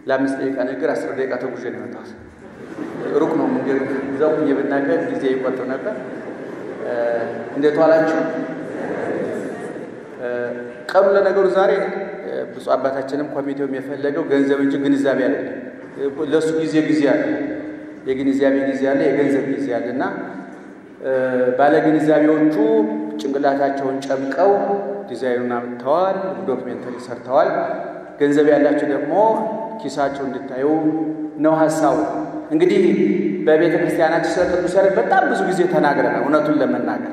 ለአምስት ደቂቃ ንግግር አስር ደቂቃ ተጉዤ ነው የመጣሁት። ሩቅ ነው መንገድ። እዛው ሁኜ ብናገር ጊዜ ይቆጥብ ነበር። እንዴት ዋላችሁ? ቀኑ ለነገሩ ዛሬ ብፁዕ አባታችንም ኮሚቴውም የፈለገው ገንዘብ እንጂ ግንዛቤ አይደለም። ለእሱ ጊዜ ጊዜ አለ፣ የግንዛቤ ጊዜ አለ፣ የገንዘብ ጊዜ አለ እና ባለ ግንዛቤዎቹ ጭንቅላታቸውን ጨምቀው ዲዛይኑን አምጥተዋል፣ ዶክሜንተሪ ሰርተዋል። ገንዘብ ያላቸው ደግሞ ኪሳቸው እንድታዩ ነው ሀሳቡ። እንግዲህ በቤተ ክርስቲያናችን ስለ ቅዱስ ያሬድ በጣም ብዙ ጊዜ ተናግረናል። እውነቱን ለመናገር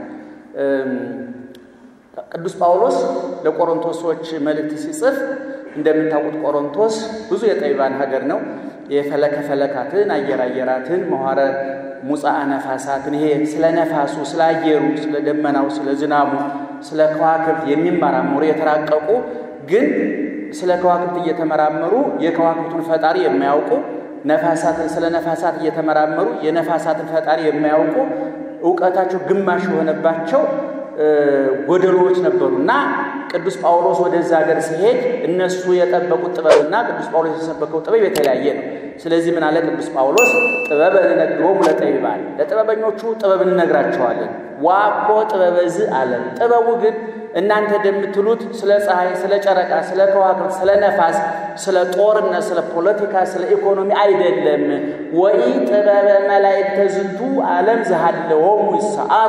ቅዱስ ጳውሎስ ለቆሮንቶስ ሰዎች መልእክት ሲጽፍ እንደምታውቁት ቆሮንቶስ ብዙ የጠቢባን ሀገር ነው። የፈለከ ፈለካትን አየር አየራትን መኋረ ሙፃ ነፋሳትን ይሄ ስለ ነፋሱ፣ ስለ አየሩ፣ ስለ ደመናው፣ ስለ ዝናቡ፣ ስለ ከዋክብት የሚመራመሩ የተራቀቁ ግን ስለ ከዋክብት እየተመራመሩ የከዋክብቱን ፈጣሪ የማያውቁ ነፋሳትን ስለ ነፋሳት እየተመራመሩ የነፋሳትን ፈጣሪ የማያውቁ እውቀታቸው ግማሽ የሆነባቸው ጎደሎዎች ነበሩ እና ቅዱስ ጳውሎስ ወደዛ ሀገር ሲሄድ እነሱ የጠበቁት ጥበብና ቅዱስ ጳውሎስ የሰበከው ጥበብ የተለያየ ነው። ስለዚህ ምን አለ ቅዱስ ጳውሎስ? ጥበብ እንነግሮሙ ለጠቢባን፣ ለጥበበኞቹ ጥበብ እንነግራቸዋለን። ዋኮ ጥበበ ዝ አለ። ጥበቡ ግን እናንተ እንደምትሉት ስለ ፀሐይ፣ ስለ ጨረቃ፣ ስለ ከዋክብት፣ ስለ ነፋስ፣ ስለ ጦርነት፣ ስለ ፖለቲካ፣ ስለ ኢኮኖሚ አይደለም። ወኢ ጥበበ መላእክተ ዝንቱ ዓለም ዘሃለዎሙ ይሰአሩ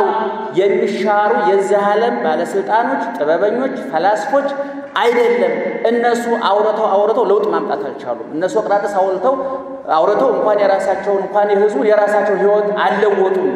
የሚሻሩ የዚህ ዓለም ባለስልጣኖች፣ ጥበበኞች፣ ፈላስፎች አይደለም። እነሱ አውርተው አውርተው ለውጥ ማምጣት አልቻሉም። እነ ሶቅራጥስ አውርተው አውርተው እንኳን የራሳቸውን እንኳን የህዝቡን የራሳቸው ህይወት አልለወጡም።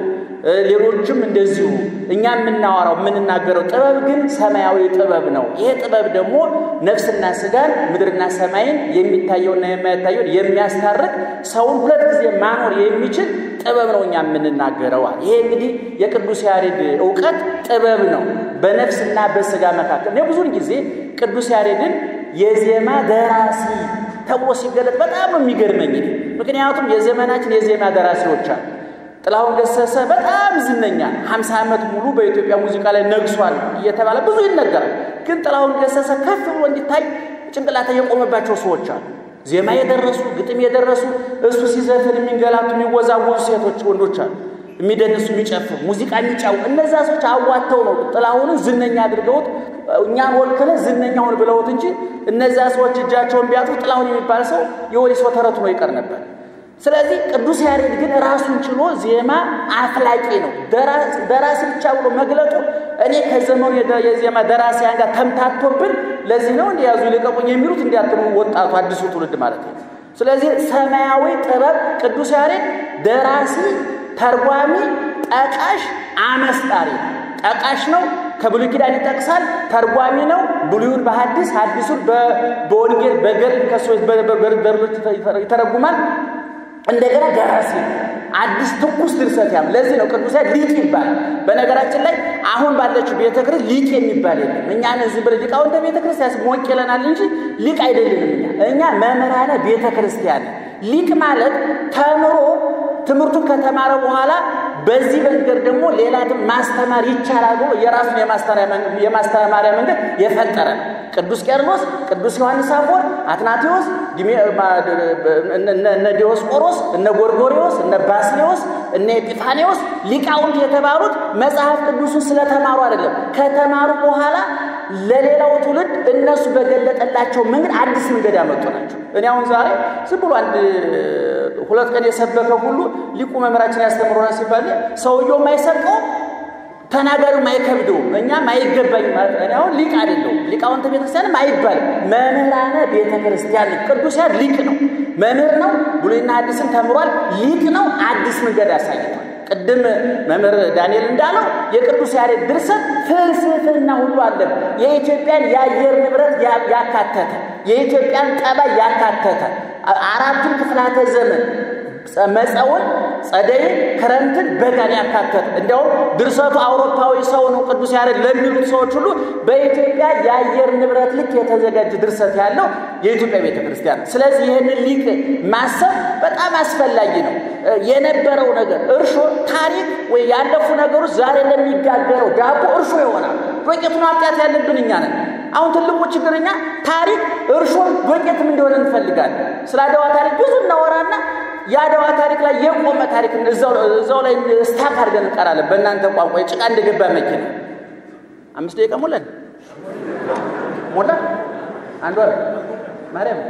ሌሎችም እንደዚሁ እኛ የምናወራው የምንናገረው ጥበብ ግን ሰማያዊ ጥበብ ነው። ይሄ ጥበብ ደግሞ ነፍስና ስጋን ምድርና ሰማይን የሚታየውና የማይታየውን የሚያስታርቅ ሰውን ሁለት ጊዜ ማኖር የሚችል ጥበብ ነው እኛ የምንናገረዋል። ይሄ እንግዲህ የቅዱስ ያሬድ እውቀት ጥበብ ነው በነፍስና በስጋ መካከል። እኔ ብዙውን ጊዜ ቅዱስ ያሬድን የዜማ ደራሲ ተብሎ ሲገለጥ በጣም ነው የሚገርመኝ። ምክንያቱም የዘመናችን የዜማ ደራሲዎች አሉ። ጥላሁን ገሰሰ በጣም ዝነኛ ሀምሳ ዓመት ሙሉ በኢትዮጵያ ሙዚቃ ላይ ነግሷል እየተባለ ብዙ ይነገራል። ግን ጥላሁን ገሰሰ ከፍ ብሎ እንዲታይ ጭንቅላት የቆመባቸው ሰዎች አሉ። ዜማ የደረሱ ግጥም የደረሱ እሱ ሲዘፍን የሚንገላቱ የሚወዛወዙ ሴቶች ወንዶች አሉ። የሚደንሱ የሚጨፍሩ ሙዚቃ የሚጫው እነዛ ሰዎች አዋተው ነው ጥላሁንን ዝነኛ አድርገውት እኛን ወክለ ዝነኛውን ብለውት እንጂ እነዛ ሰዎች እጃቸውን ቢያጡ ጥላሁን የሚባል ሰው የወሊሶ ተረቱ ነው ይቀር ነበር። ስለዚህ ቅዱስ ያሬድ ግን ራሱን ችሎ ዜማ አፍላቂ ነው። ደራሲ ብቻ ብሎ መግለጡ እኔ ከዘመኑ የዜማ ደራሲያን ጋር ተምታቶብን ለዚህ ነው እንዲያዙ ይልቀቁኝ የሚሉት እንዲያትሉ ወጣቱ አዲሱ ትውልድ ማለት ነው። ስለዚህ ሰማያዊ ጥበብ ቅዱስ ያሬድ ደራሲ፣ ተርጓሚ፣ ጠቃሽ፣ አመስጣሪ ነው። ጠቃሽ ነው። ከብሉይ ኪዳን ይጠቅሳል። ተርጓሚ ነው። ብሉዩን በሐዲስ ሐዲሱን በወንጌል በገድል ከሰዎች በገድሎች ይተረጉማል። እንደገና ደራሲ ነው። አዲስ ትኩስ ድርሰት ያም ለዚህ ነው ቅዱስ ሊቅ ይባላል። በነገራችን ላይ አሁን ባለችው ቤተ ክርስቲያን ሊቅ የሚባል የለም። እኛ እዚህ ብር ሊቃውንተ ቤተ ክርስቲያን ሞቅ ይለናል እንጂ ሊቅ አይደለንም። እኛ እኛ መምህራነ ቤተ ክርስቲያን። ሊቅ ማለት ተምሮ ትምህርቱን ከተማረ በኋላ በዚህ መንገድ ደግሞ ሌላ ማስተማር ይቻላል ብሎ የራሱን የማስተማሪያ መንገድ የፈጠረ ነው። ቅዱስ ቄርሎስ፣ ቅዱስ ዮሐንስ አፈወርቅ፣ አትናቴዎስ፣ እነ ዲዮስቆሮስ፣ እነ ጎርጎሪዎስ፣ እነ ባስሌዎስ፣ እነ ኤጲፋኔዎስ ሊቃውንት የተባሉት መጽሐፍ ቅዱሱን ስለተማሩ አይደለም። ከተማሩ በኋላ ለሌላው ትውልድ እነሱ በገለጠላቸው መንገድ አዲስ መንገድ ያመጡ ናቸው። እኔ አሁን ዛሬ ዝም ብሎ አንድ ሁለት ቀን የሰበከ ሁሉ ሊቁ መምህራችን ያስተምሮናል ሲባል ሰውየውም አይሰቀውም ተናጋሪውም አይከብደውም እኛም አይገባኝ ማለት እኔ አሁን ሊቅ አይደለሁም ሊቃውንተ ቤተክርስቲያንም አይባልም መምህራነ ቤተክርስቲያን ቅዱስ ያሬድ ሊቅ ነው መምህር ነው ብሉይና አዲስን ተምሯል ሊቅ ነው አዲስ መንገድ ያሳይቷል ቅድም መምህር ዳንኤል እንዳለው የቅዱስ ያሬድ ድርሰት ፍልስፍና ሁሉ አለን የኢትዮጵያን የአየር ንብረት ያካተተ የኢትዮጵያን ጠባይ ያካተተ አራቱን ክፍላተ ዘመን መፀውን፣ ጸደይን፣ ክረምትን፣ በጋን ያካተተ እንዲያውም ድርሰቱ አውሮፓዊ ሰው ነው ቅዱስ ያሬድ ለሚሉት ሰዎች ሁሉ በኢትዮጵያ የአየር ንብረት ልክ የተዘጋጀ ድርሰት ያለው የኢትዮጵያ ቤተ ክርስቲያን ነው። ስለዚህ ይህንን ሊቅ ማሰብ በጣም አስፈላጊ ነው። የነበረው ነገር እርሾ፣ ታሪክ ወይ ያለፉ ነገሮች ዛሬ ለሚጋገረው ዳቦ እርሾ ይሆናል። ዶቄቱን ማምጣት ያለብን እኛ ነን። አሁን ትልቁ ችግርኛ ታሪክ እርሾን ዶቄትም እንደሆነ እንፈልጋለን። ስለ አድዋ ታሪክ ብዙ እናወራና የአድዋ ታሪክ ላይ የቆመ ታሪክ እዛው ላይ ስታክ አድርገን እንቀራለን። በእናንተ ቋንቋ የጭቃ እንደገባ መኪና አምስት ደቂቃ ሞላን ሞላ አንድ ወር ማርያም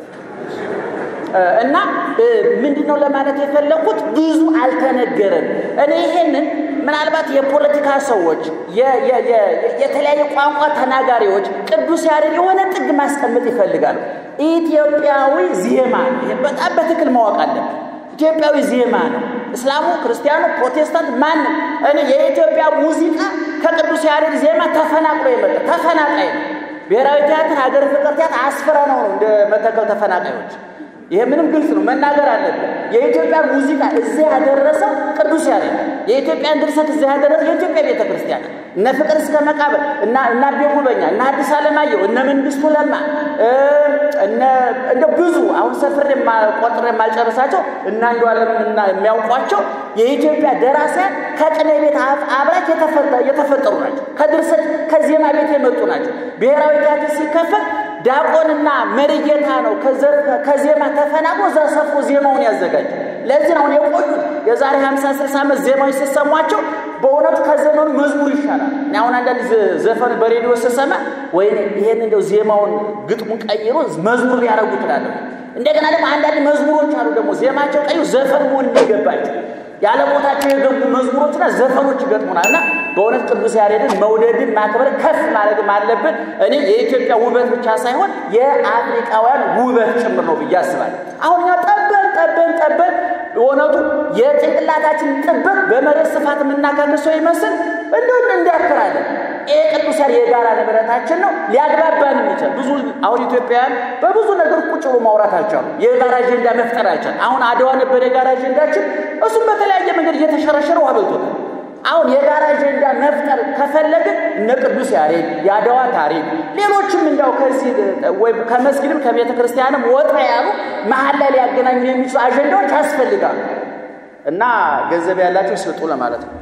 እና ምንድን ነው ለማለት የፈለኩት ብዙ አልተነገረም። እኔ ይሄንን ምናልባት የፖለቲካ ሰዎች፣ የተለያየ ቋንቋ ተናጋሪዎች ቅዱስ ያሬድ የሆነ ጥግ ማስቀመጥ ይፈልጋሉ። ኢትዮጵያዊ ዜማ በጣም በትክክል ማወቅ አለብን። ኢትዮጵያዊ ዜማ ነው። እስላሙ፣ ክርስቲያኑ፣ ፕሮቴስታንት ማንም እኔ የኢትዮጵያ ሙዚቃ ከቅዱስ ያሬድ ዜማ ተፈናቅሎ የመጣ ተፈናቃይ ነው። ብሔራዊ ቲያትር፣ ሀገር ፍቅር ቲያትር አስፈራ ነው ነው እንደ መተከል ተፈናቃዮች ይሄ ምንም ግልጽ ነው፣ መናገር አለብን። የኢትዮጵያ ሙዚቃ እዚህ ያደረሰው ቅዱስ ያሬድ፣ የኢትዮጵያን ድርሰት እዚህ ያደረሰው የኢትዮጵያ ቤተ ክርስቲያን እነ ፍቅር እስከ መቃብር እና እና ቤጉበኛ እና አዲስ አለማየሁ እነ መንግስቱ ለማ እንደ ብዙ አሁን ሰፍሬ ቆጥሬ የማልጨርሳቸው እና አንዱ ዓለም እና የሚያውቋቸው የኢትዮጵያ ደራሲያን ከቅኔ ቤት አብራክ የተፈጠሩ ናቸው። ከድርሰት ከዜማ ቤት የመጡ ናቸው። ብሔራዊ ቲያትር ሲከፈት ዲያቆንና መሪጌታ ነው ከዜማ ተፈናቅሎ እዛ ሰፍሮ ዜማውን ያዘጋጅ። ለዚህ ነው አሁን የቆዩት የዛሬ 50 60 ዓመት ዜማዎች ሲሰሟቸው በእውነቱ ከዘመኑ መዝሙር ይሻላል። እኔ አሁን አንዳንድ ዘፈን በሬዲዮ ስሰማ ወይ ይሄን እንደው ዜማውን ግጥሙን ቀይሮ መዝሙር ያደረጉ ትላለሁ። እንደገና ደግሞ አንዳንድ መዝሙሮች አሉ ደግሞ ዜማቸው ቀዩ ዘፈን መሆን እንዲገባቸው ያለ ቦታቸው የገቡ መዝሙሮችና ዘፈኖች ይገጥሙናል። እና በእውነት ቅዱስ ያሬድን መውደድን ማክበር ከፍ ማድረግም አለብን። እኔ የኢትዮጵያ ውበት ብቻ ሳይሆን የአፍሪካውያን ውበት ጭምር ነው ብዬ አስባለሁ። አሁን እኛ ጠበን ጠበን ጠበን እውነቱ የጭንቅላታችን ጥበት በመሬት ስፋት የምናካክሰው ይመስል እንደሁን እንዲያክራለን። ይህ ቅዱስ ያሬድ የጋራ ንብረታችን ነው። ሊያግባባን የሚችል ብዙ አሁን ኢትዮጵያውያን በብዙ ነገር ቁጭ ብሎ ማውራት አልቻሉ። የጋራ አጀንዳ መፍጠር አልቻል። አሁን አድዋ ነበር የጋራ አጀንዳችን። እሱም በተለያየ መንገድ እየተሸረሸረ ውሃ በልቶታል። አሁን የጋራ አጀንዳ መፍጠር ከፈለግን እነ ቅዱስ ያሬድ የአድዋ ታሪክ፣ ሌሎችም እንዳው ከዚህ ወይ ከመስጊድም ከቤተ ክርስቲያንም ወጣ ያሉ መሀል ላይ ሊያገናኙ የሚችሉ አጀንዳዎች ያስፈልጋሉ እና ገንዘብ ያላቸው ስጡ ለማለት ነው።